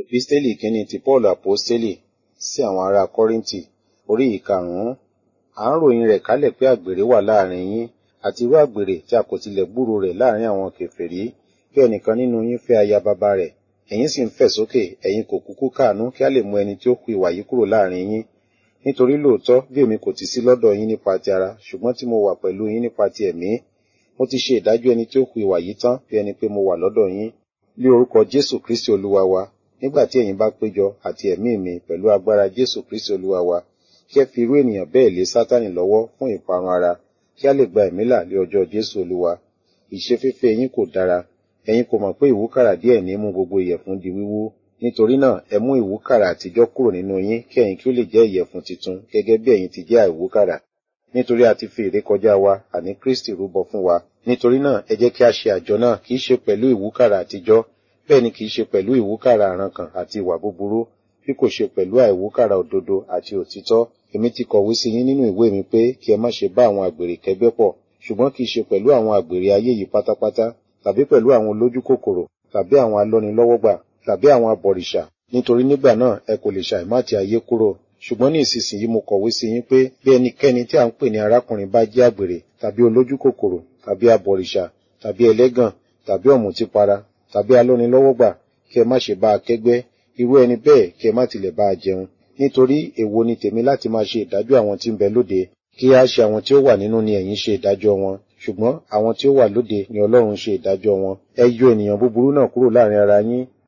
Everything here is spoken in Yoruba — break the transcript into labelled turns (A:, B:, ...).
A: Episteli kínní ti Paul Aposteli sí àwọn ará Kọ́ríńtì orí ìkarùn-ún. À ń ròyìn rẹ̀ kálẹ̀ pé àgbèrè wà láàrin yín, àti irú àgbèrè tí a kò tilẹ̀ gbúròó rẹ̀ láàrin àwọn kèfèrí, kí ẹnìkan nínú yín fẹ́ aya baba rẹ̀. Ẹ̀yin sì ń fẹ̀ sókè, ẹ̀yin kò kúkú káàánú kí a lè mú ẹni tí ó hu ìwà yìí kúrò láàrin yín. Nítorí lóòótọ́ bí èmi kò ti sí lọ́dọ̀ yín nípa ti ara, ṣùgbọ́n tí mo wà pẹ̀lú yín nípa ti ẹ̀mí, mo ti ṣe ìdájọ́ ẹni tí ó hu ìwà yìí tán bí ẹni pé mo wà lọ́dọ̀ yín. Lé orúkọ Jésù Kristi Olúwa wa, nígbà tí ẹ̀yin bá péjọ àti ẹ̀mí mi pẹ̀lú agbára Jésù Kristi Olúwa wa, kí ẹ fi irú ènìyàn bẹ́ẹ̀ lé Sátánì lọ́wọ́ fún ìparun ara, kí a lè gba ẹ̀mí là lé ọjọ́ Jésù Olúwa. Ìṣeféfé yín kò dára, ẹ̀yin kò mọ̀ pé ìwúkàrà díẹ̀ ní mú gbogbo ìyẹ̀fun di wíwú. Nítorí náà, ẹ mú ìwúkàrà àtijọ́ kúrò nínú yín kí ẹ̀yin kí ó lè jẹ́ ìyẹ̀fun titun gẹ́gẹ́ bí ẹ̀yin ti jẹ́ àìwúkàrà. Nítorí a ti fi ìrékọjá wa, àní Kristi rúbọ fún wa. Nítorí náà, ẹ jẹ́ kí a ṣe àjọ náà kì í ṣe pẹ̀lú ìwúkàrà àtijọ́, bẹ́ẹ̀ ni kì í ṣe pẹ̀lú ìwúkàrà àrankàn àti ìwà búburú, bí kò ṣe pẹ̀lú àìwúkàrà òdodo àti òtítọ́. Èmi ti kọ̀wé sí yín nínú ìwé mi pé kí ẹ má ṣe bá àwọn àgbèrè kẹ́gbẹ́ pọ̀, ṣùgbọ́n kì í ṣe pẹ̀lú àwọn àgbèrè ayé yìí pátápátá, tàbí pẹ̀lú àwọn olójú kòkòrò, tàbí àwọn alọ́nilọ́wọ́gbà, tàbí àwọn abọ̀rìṣà. Nítorí nígbà náà ẹ kò lè ṣàìmá ti ayé kúrò. Ṣùgbọ́n ní ìsinsìnyí mo kọ̀wé sí yín pé bí ẹnikẹ́ni tí à ń pè ní arákùnrin bá jẹ́ àgbèrè, tàbí olójú kòkòrò, tàbí abọ̀rìṣà, tàbí ẹlẹ́gàn, tàbí ọ̀mùtípara, tàbí alọ́nilọ́wọ́gbà, kí ẹ má ṣe bá a kẹ́gbẹ́, irú ẹni bẹ́ẹ̀ kí ẹ má tilẹ̀ bá a jẹun. Nítorí èwo ni tèmi láti máa ṣe ìdájọ́ àwọn tí ń bẹ lóde, kí á ṣe àwọn tí ó wà nínú ni ẹ̀yin ṣe ìdájọ́ wọn, ṣùgbọ́n àwọn tí ó wà lóde ni Ọlọ́run ṣe ìdájọ́ wọn. Ẹ yọ ènìyàn búburú náà kúrò láàrin ara yín,